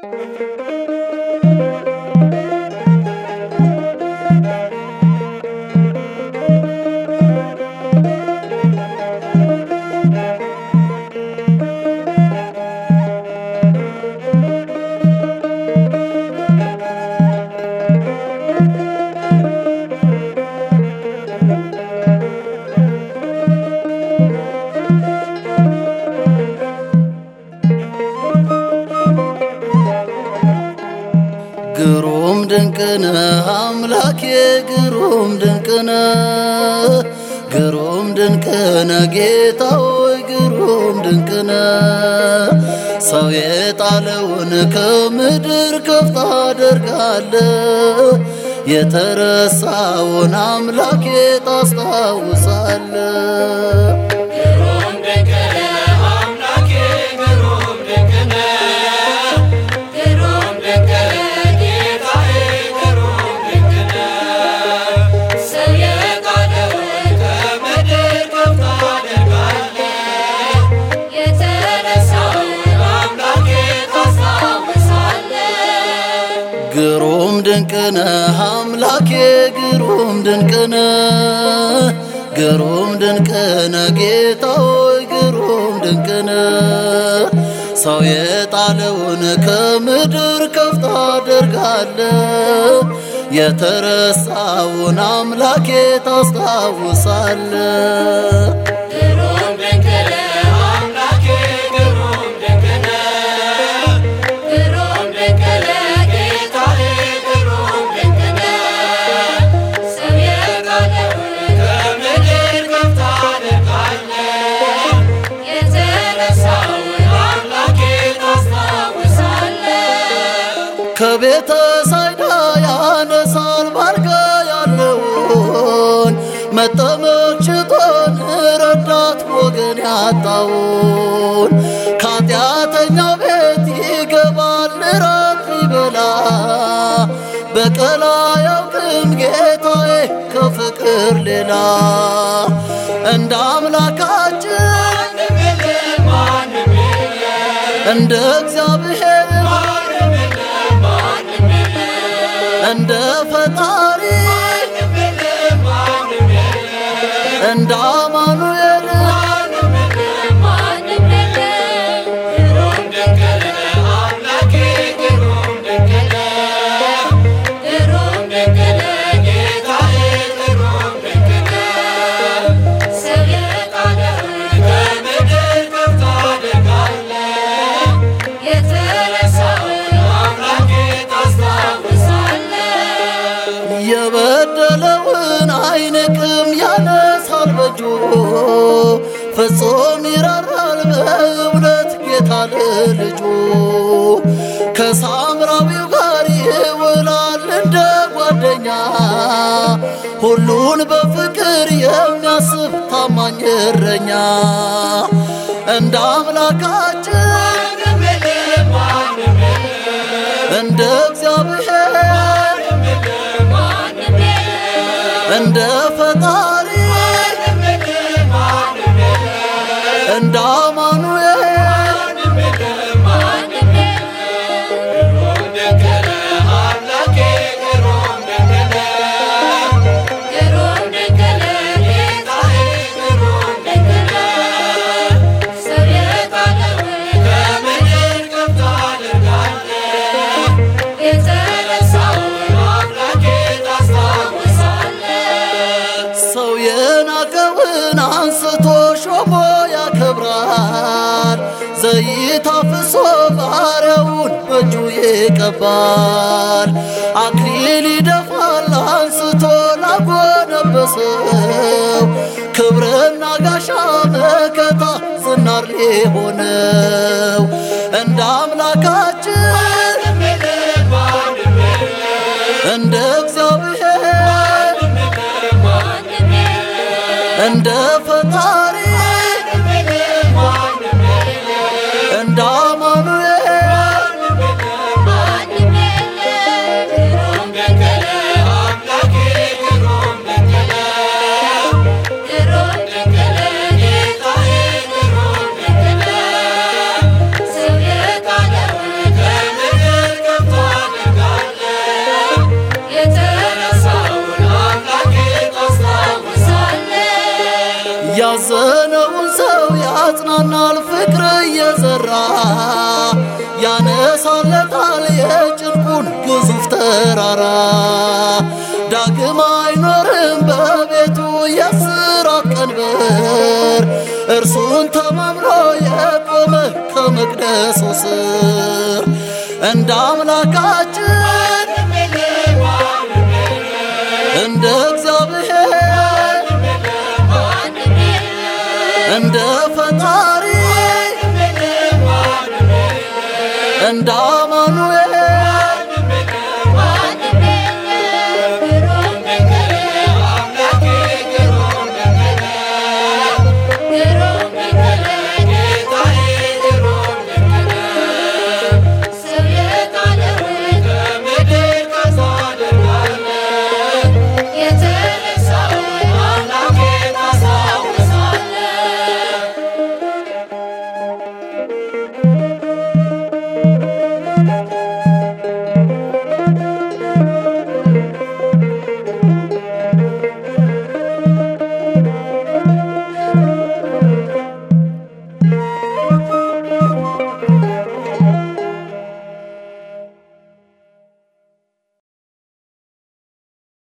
ግሩም ድንቅነ አምላኬ ግሩም ድንቅነ ግሩም ድንቅነ ጌታ ሆይ ግሩም ድንቅነ ሰው የጣለውን ከምድር ከፍ ታደርጋለ የተረሳውን አምላኬ ታስታውሳለ ግሩም ድንቅነ አምላኬ ግሩም ድንቅነ ግሩም ድንቅነ ጌታዬ ግሩም ድንቅነ ሰው የጣለውን ከምድር ከፍ ታደርጋለህ የተረሳውን አምላኬ ታስታውሳለህ ግሩም ድንቅነ አምላኬ ግሩም ድንቅነ ግሩም ድንቅነ ጌታ ሆይ ግሩም ድንቅነ ሰው የጣለውን ከምድር ከፍ ታደርጋለ የተረሳውን አምላኬ ታስታውሳለ ግሩም ድንቅነ አምላኬ ግሩም ድንቅነ ግሩም ድንቅነ ጌታዬ ግሩም ድንቅነ ሰው የጣለውን ከምድር ከፍ ታደርጋለህ የተረሳውን አምላኬ ታስታውሳለህ ከቤተ ሳይዳ ያነሳል ባልጋ ያለውን መጠመቅ ሽቶን ረዳት ወገን ያጣውን ከኃጢአተኛው ቤት ይገባል ራት ሊበላ በቀላ ያውቅም ጌታዬ ከፍቅር ሌላ እንደ አምላካችን ማንም የለም ማንም የለም እንደ እግዚአብሔር ማንም የለም ማንም የለም እንደ ፈጣሪ ማንም የለም ማንም የለም እንደ አማኑኤል ማንም የለም ማንም የለም ግሩም ድንቅነ አምላኬ ግሩም ድንቅነ ግሩም ድንቅነ ጌታዬ ግሩም ድንቅነ ሰው የጣለውን ከምድር ከፍ ታደርጋለህ የተረሳውን አምላኬ ታስታውሳለህ የበደለውን አይንቅም ያነሳል በእጁ ፍጹም ይራራል በእውነት ጌታ ለልጁ ከሳምራዊው ጋር ይውላል እንደ ጓደኛ ሁሉን በፍቅር የሚያስብ ታማኝ እረኛ እንደ አምላካችን ማንም የለም ማንም የለም እንደ እግዚአብሔር ማንም የለም እንደ ፈጣሪ እንደ አማኑኤል ሰው የናቀውን አንስቶ ሾሞ ያከብራል። ዘይት አፍሶ ባሪያውን በእጁ ይቀባል። አክሊል ይደፋል አንስቶ ላጎነበሰው ክብርና ጋሻ መከታ ዝናር ሊሆነው እንደ አምላካችን እንደ እግዚአብሔር እንደ ፈጣሪ እንደ አማኑኤል ሰው የጣለውን የዘራ ያነሳለታል የጭንቁን ግዙፍ ተራራ ዳግም አይኖርም በቤቱ የስራት ቀንበር እርሱን ተማምኖ የቆመ ከመቅደሱ ስር እንደ አምላካችን እንደ እግዚአብሔር እንደ ፈጣሪ እንደ አማኑኤል